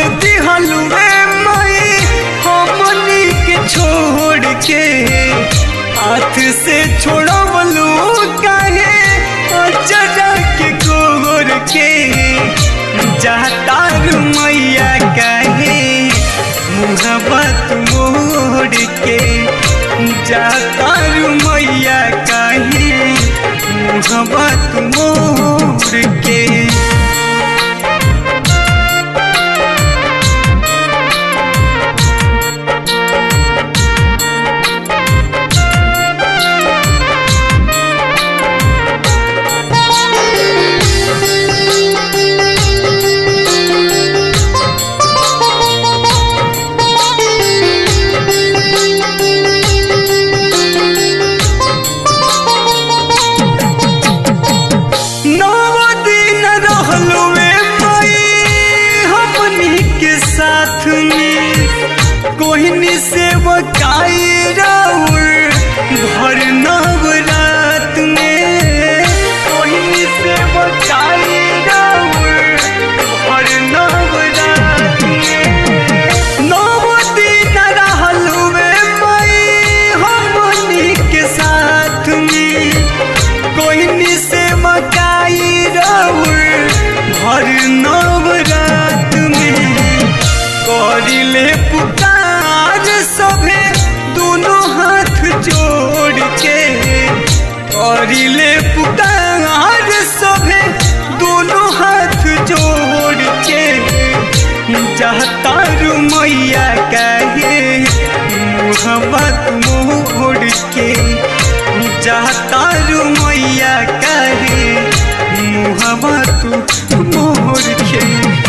दिहलू मई हमनी के छोड़ के हाथ से छोड़वलू काहे अचरा के गोर के जातारू मैया काहे मुहब्बत मोड़ के जातारू मैया काहे मुहब्बत मोड़ के नव दिन रहलू मई हमनी के साथ में कोहनी से बकाई राउर भर नव रात में कोहनी से बकाई राउर भर नव रात में नव दिन रहलू मई हमनी के साथ में कोहनी से मकाई राउर भर नव रात में करिले पुकार सभे दोनों हाथ जोड़ के करिले पुकार सभे दोनों हाथ जोड़ के जातारू मैया कहे मुहब्बत मोड़ के जातारू मैया कहे मुहब्बत मोड़ के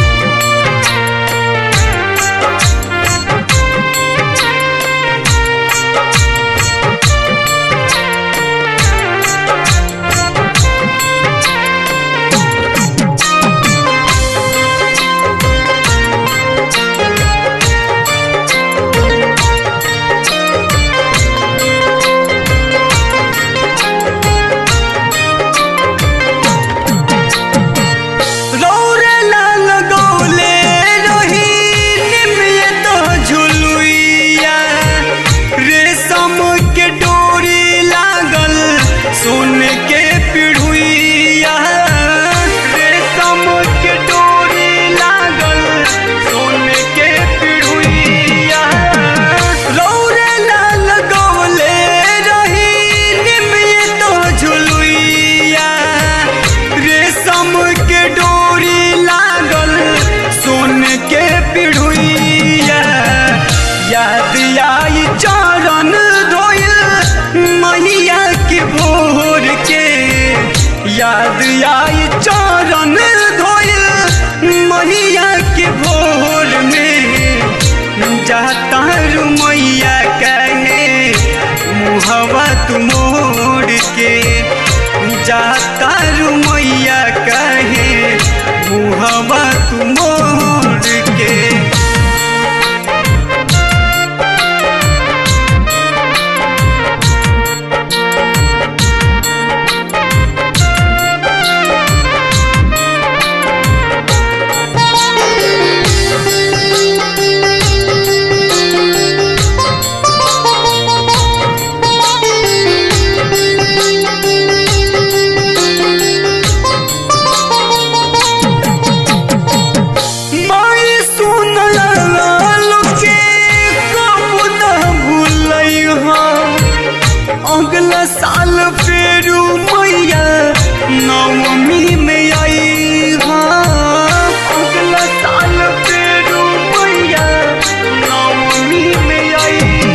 रौरे लाल गौले रही निमिये तो झुलुइया रेशम के डोरी लागल सोने के पिढ़ुइया रेशम के डोरी लागल सोने के पिढ़ुइया रौरे लाल गौले रही निमिये तो झुलुइया रेशम के डोरी लागल सोन के पिढ़ुइया याद आई चरण धोइल मैया के भोर के याद आई चरण धोइल मैया के भोर में जाता मैया कहे मुहब्बत मोड़ के जाता मैया कहे मुहब्बत मोड़ के माई सुन लाल के कब न भूलई अगला साल फेरू मैया नवमी में आई अगला साल फेरू मैया नवमी में आई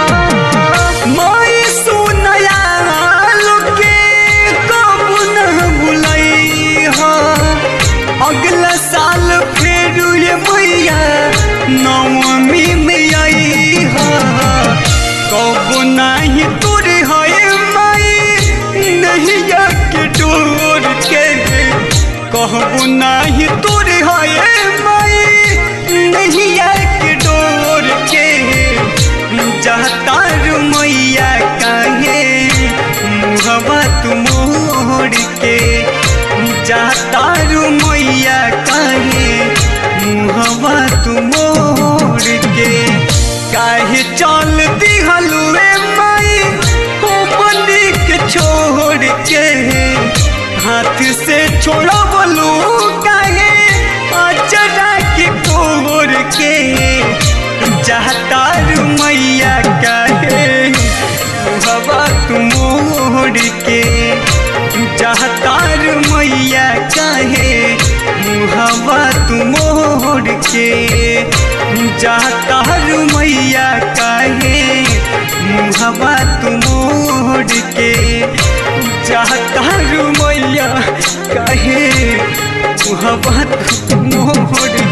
माई सुन लाल के कब न भूलई अगला साल फिर ये मैया नवमी में आई कब नहीं तुर है माई नहीं के डोर के कहबो नहीं तुर है माई नहीं के डोर के जातार मैया काहे मुहब्बत मोड़ के जातारू मैया काहे मुहब्बत मुहवा तू मोड़ के काहे चल दिहलुए माई हो बनी के छोड़ के हाथ से छोड़ा बोलू काहे अचरा के कोर के चाहतार मैया काहे मुहवा तू मोड़ के चाहतार मैया काहे मुहवा तू मोड़ के चाहतार मैया काहे मुहवा तू मोड़ के चाहतार मैया काहे मुहवा तू मोड़